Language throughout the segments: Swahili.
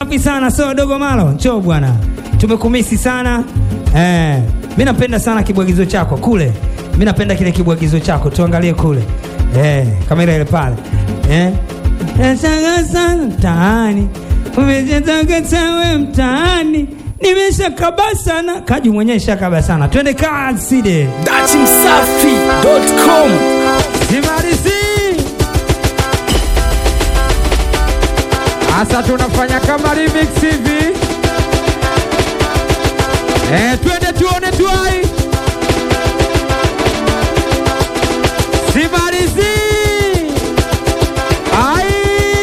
Safi sana so dogo malo, njoo bwana, tumekumisi sana eh. Mi napenda sana kibwagizo chako kule, mi napenda kile kibwagizo chako, tuangalie kule eh, kamera ile pale eh. Nataka sana mtaani, umechetaka tawe mtaani, nimeshakaba sana. Kaji mwenyewe shakaba sana, twende kazi de datimsafi.com Simarisi. Asa tunafanya kama remix hivi. Eh, twende tuone tuai. Simarisi. Ai.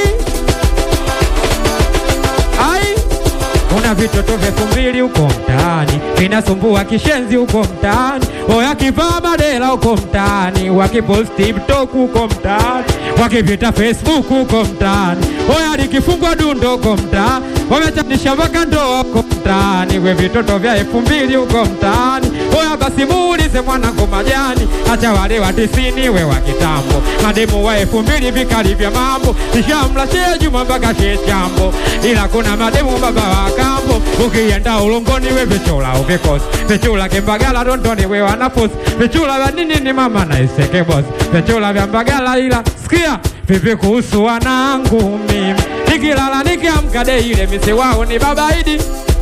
Ai. Kuna vitoto vya elfu mbili huko mtaani vinasumbua kishenzi huko mtaani, oya kivaa madela huko mtaani, wakiposti TikTok huko mtaani, wakivita Facebook huko mtaani, oya likifungwa dundo huko mtaani, wamechanisha mpaka ndoa huko mtaani, we vitoto vya elfu mbili huko mtaani, oya basi muulize mwanangu majani, acha wale wa tisini we wa kitambo, mademu wa elfu mbili vikali vya mambo, nishamla shee Juma mpaka shee chambo, ila kuna mademu baba wa kambo, ukienda ulongoni we vichula uvikosi, vichula kimbagala dondoni we wanafusi, vichula vya nini ni mama na iseke bosi, vichula vya mbagala ila sikia vipi kuhusu wanangu mimi, nikilala nikiamka de ile mise wao ni babaidi,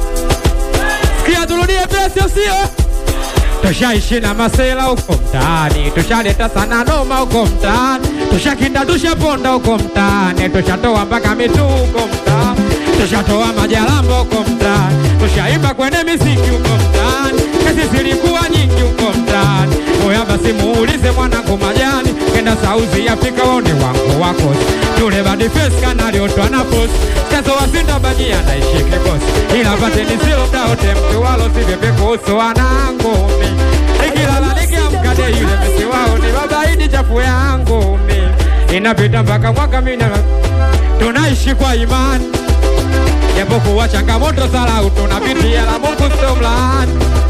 sikia turudie pesa sio tushaishi na masela huko mtaani, tushaleta sana noma huko mtaani, tushakinda tushaponda huko mtaani, tushatoa mpaka mitu huko mtaani, tushatoa majalamba huko mtaani, tushaimba kwenye miziki huko mtaani, kesi zilikuwa nyingi huko mtaani. Oya basi muulize mwanangu majani, kenda South Africa waone wangu wako tule badi face kanaliotwa na posi kazo wasinda bajia naishi kikosi ila pateni silo mdaote mtu walo sivyepye kuhusu wanangu mi nikilala nikiamka de yule mesi wao ni babaidi chafu yangu mi inapita mpaka mwaka mina tunaishi kwa imani japokuwa changamoto salau tunapitia la Mungu sio mlaani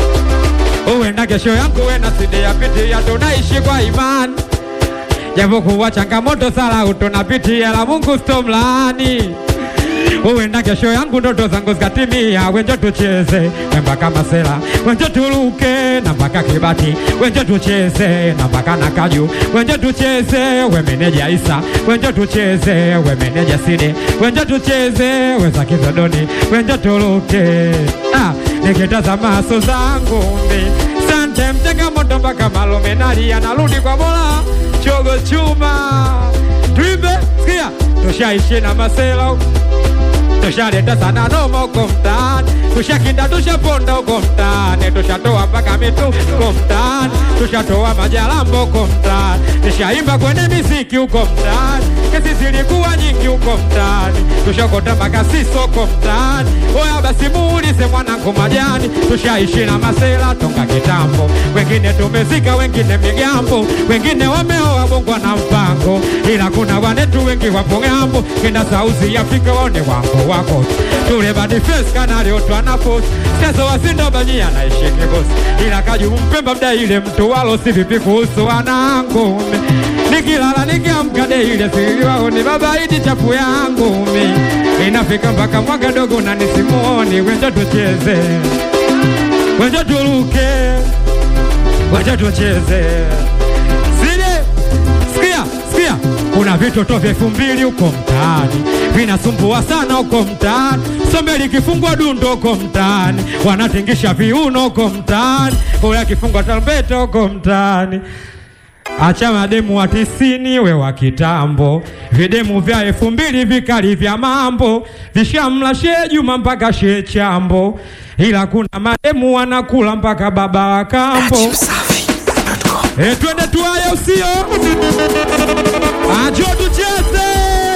uenda kesho yangu wena sidiyapitia tunaishi kwa imani japokuwa changamoto salau tunapitia la Mungu sio mlaani uenda kesho yangu ndoto zangu zikatimia, wenjo tucheze mpaka Masela, wenjo tuluke na mpaka Kibati, wenjo tucheze na mpaka Nakaju, wenjo tucheze we meneja Isa, wenjo tucheze we meneja Side, wenjo tucheze we za Kizodoni, wenjo tuluke ah, nikitazama maso zangu mi sante mtega moto mpaka Malome nalia, narudi kwa Mola chogo chuma tuimbe, sikia tushaishi na Masela tushaleta sana noma huko mtaani, tushakinda tushaponda huko mtaani, tushatoa mpaka mitu huko mtaani, tushatoa majalambo huko mtaani, tushaimba kwenye miziki huko mtaani, kesi zilikuwa nyingi huko mtaani, tushakota mpaka siso huko mtaani. Oya basi muulize mwanangu majani, tushaishi na masela toka kitambo, wengine tumezika, wengine migambo, wengine wameoa bongwa na mpango, ila kuna wanetu wengi wapo ng'ambo, kenda South Africa waone wango wako tule badi face kanaliotwa na posi sasa wasinda banyia naishi kibosi, ila kaju mpemba mda ile mtu walo si vipi kuhusu wanangu mi nikilala nikiamka de ile siliwao ni babaidi chafu yangu mi inafika mpaka mwaka dogo na nisimuoni wenjo tucheze wenjo tuluke wenjo tucheze zile sikia sikia kuna vitoto vya elfu mbili huko mtaani vinasumbua sana huko mtaani, sombe likifungwa dundo huko mtaani, wanatingisha viuno huko mtaani, oya kifungwa tarumbeta huko mtaani. Acha mademu wa tisini we wa kitambo, videmu vya elfu mbili vikali vya mambo vishamla shee Juma mpaka shee Chambo, ila kuna mademu wanakula mpaka baba wa kambo. E, twende tuaya usio ajo tucheze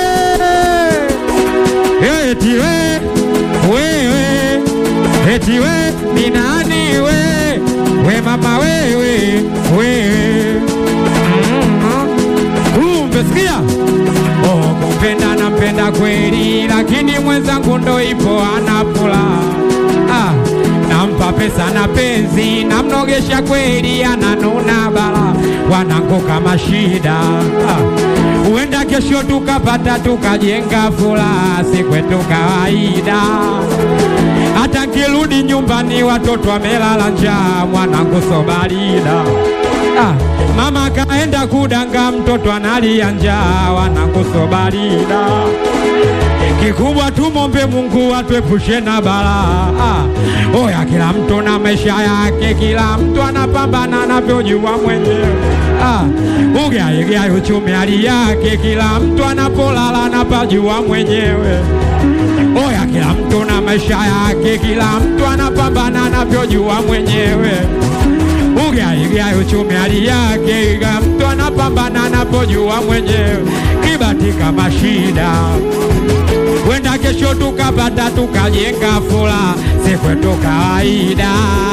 eti we wewe eti we ni nani we we mama wewe wewe kumbe sikia oh, kumpenda nampenda kweli lakini mwenzangu ndo ipo anapula ah, nampa pesa na penzi namnogesha kweli ananuna bala wanangu kama shida huenda kesho tukapata tukajenga furaha si kwetu kawaida nyumbani watoto wamelala njaa, mwanangu sobalida ah, mama kaenda kudanga, mtoto analia njaa, wanangu sobalida kikubwa tumombe Mungu atuepushe na balaa. Ah, oya, kila mtu na maisha yake, kila mtu anapambana anavyojua mwenyewe. Ah, ugaigai uchumi hali yake, kila mtu anapolala anapajua mwenyewe. Oya, kila mtu na maisha yake, kila mtu anapambana anavyojua mwenyewe. Ugaigai uchumi hali yake, kila mtu anapambana anapojua mwenyewe. Kibatika mashida wenda kesho tukapata tukajenga fula, si kwetu kawaida.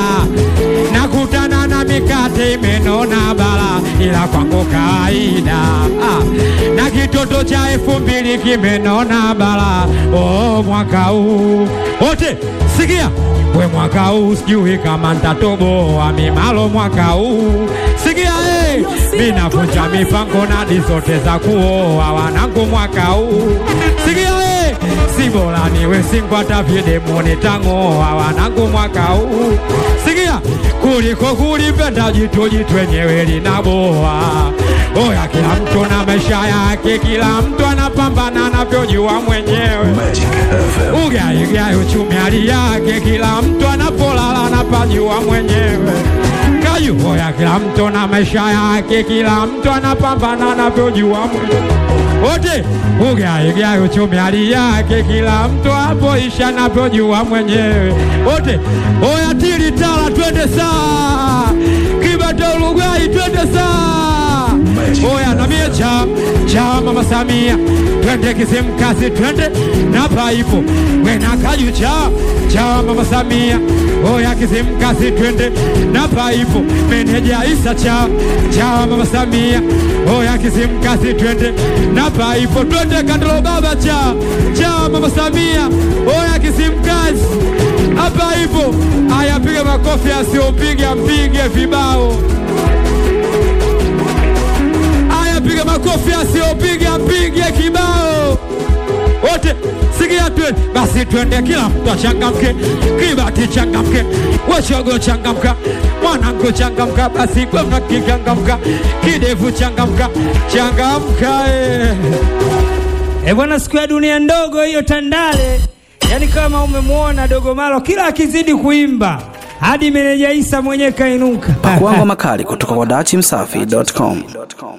Nakutana na mikate imenona bala, ila kwangu kawaida. Ah, na kitoto cha elfu mbili kimenona bala. Oh, mwaka huu wote sikia we, mwaka huu sijui kama ntatoboa mimalo mwaka huu sikia hey, minavunja mipango nadi zote za kuoa wanangu mwaka huu sikia hey, si bora niwe singwata vyedemo nitang'oa wanangu mwaka huu sikia kuliko kulipenda jitu jitu wenyewe linaboa oya kila mtu na maisha yake kila mtu anapambana anavyojua mwenyewe Magic FM. ugaigai uchumi hali yake, kila mtu anapolala anapajua mwenyewe. Kayu hoya, kila mtu na maisha yake, kila mtu anapambana anavyojua mwenyewe. Wote ugaigai uchumi hali yake, kila mtu apoisha anavyojua mwenyewe. Wote hoya, tili tala, twende saa kibata Uruguay, twende saa Oya na mie cha cha mama Samia, twende Kizimkazi, twende na paipo wena kaju cha cha mama Samia. Oya Kizimkazi, twende na paipo meneja Isa cha cha mama Samia. Oya Kizimkazi, twende na paipo twende Kandolo baba cha cha mama Samia. Oya Kizimkazi hapa ipo, aya piga makofi, asiopiga mpige vibao. Aya, piga makofi, asiopiga mpige kibao. Wote sikia, twende basi, twende, kila mtu achangamke, kibati changamke, washogo changamka, mwanangu changamka, basi gwamna kichangamka, kidevu changamka, changamka eh. E bwana, siku ya dunia ndogo hiyo Tandale, yaani kama umemwona Dogo Malo kila akizidi kuimba hadi meneja Isa mwenyewe kainuka. Pakuangwa makali kutoka kwa dachimsafi.com.